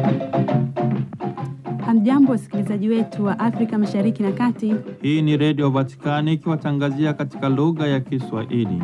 Hamjambo, wasikilizaji wetu wa Afrika Mashariki na Kati. Hii ni Redio Vatikani ikiwatangazia katika lugha ya Kiswahili.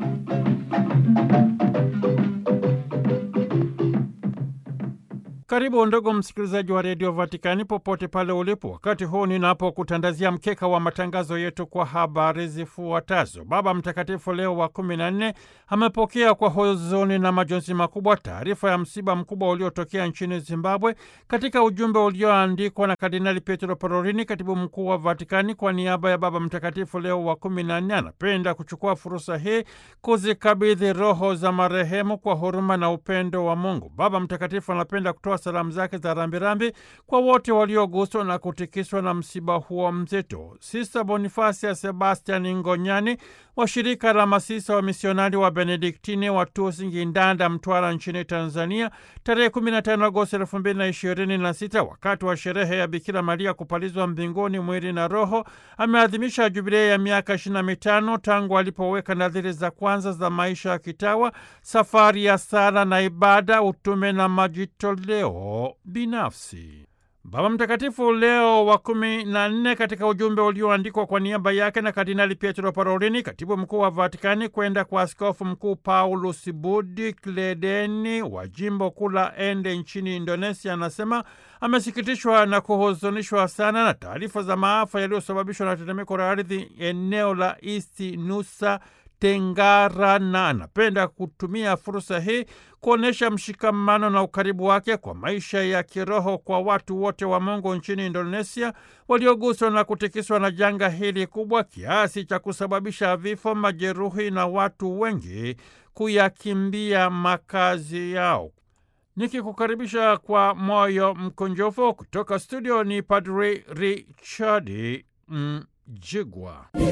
Karibu ndugu msikilizaji wa Redio Vatikani popote pale ulipo, wakati huu ninapokutandazia mkeka wa matangazo yetu kwa habari zifuatazo. Baba Mtakatifu Leo wa kumi na nne amepokea kwa huzuni na majonzi makubwa taarifa ya msiba mkubwa uliotokea nchini Zimbabwe. Katika ujumbe ulioandikwa na Kardinali Pietro Parolini, katibu mkuu wa Vatikani, kwa niaba ya Baba Mtakatifu Leo wa kumi na nne anapenda kuchukua fursa hii kuzikabidhi roho za marehemu kwa huruma na upendo wa Mungu. Baba Mtakatifu anapenda kutoa salamu zake za rambirambi kwa wote walioguswa na kutikiswa na msiba huo mzito. Sista Bonifasia Sebastian Ngonyani wa shirika la masisa wa misionari wa Benediktini wa Tusi Ngindanda, Mtwara nchini Tanzania, tarehe 15 Agosti 2026 wakati wa sherehe ya Bikira Maria kupalizwa mbinguni mwili na roho, ameadhimisha jubilei ya miaka 25 tangu alipoweka nadhiri za kwanza za maisha ya kitawa, safari ya sala na ibada, utume na majitoleo binafsi. Baba Mtakatifu Leo wa kumi na nne katika ujumbe ulioandikwa kwa niaba yake na Kardinali Pietro Parolini, katibu mkuu wa Vatikani, kwenda kwa askofu mkuu Paulus Budi Kledeni wa jimbo kuu la Ende nchini Indonesia, anasema amesikitishwa na kuhuzunishwa sana na taarifa za maafa yaliyosababishwa na tetemeko la ardhi eneo la Isti Nusa Tenggara na anapenda kutumia fursa hii kuonyesha mshikamano na ukaribu wake kwa maisha ya kiroho kwa watu wote wa Mungu nchini Indonesia walioguswa na kutikiswa na janga hili kubwa kiasi cha kusababisha vifo, majeruhi na watu wengi kuyakimbia makazi yao. Nikikukaribisha kwa moyo mkunjofu kutoka studio ni Padri Richard Mjigwa.